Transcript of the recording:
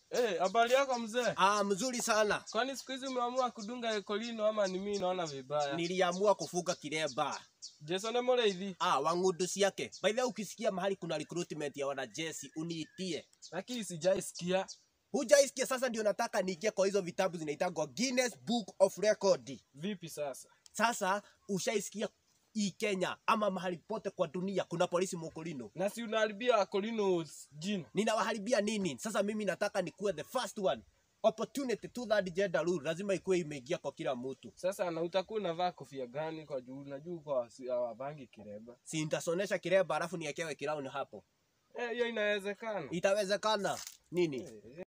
Eh, habari yako mzee? Ah, mzuri sana. Kwani siku hizi umeamua kudunga ekolino ama ni mimi naona vibaya? Niliamua kufuga kiremba. Jason ni mũrĩithi. Ah, wa ng'undu ciake. By the way, ukisikia mahali kuna recruitment ya wanajeshi uniitie. Lakini sijaisikia. Hujaisikia? Sasa ndio nataka niingie kwa hizo vitabu zinaitangwa Guinness Book of Record. Vipi sasa? Sasa ushaisikia hii Kenya ama mahali pote kwa dunia kuna polisi mokolino. Na si unaharibia Akolino jina. Ninawaharibia nini? Sasa mimi nataka nikuwe the first one. Opportunity to that gender rule lazima ikuwe imeingia kwa kila mtu. Sasa na utakuwa unavaa kofia gani kwa juu? Najua kwa si- hawavangi kireba. Si nitasonesha kiremba alafu niekewe kirauni hapo. Eh, hiyo inawezekana. Itawezekana nini? Eh,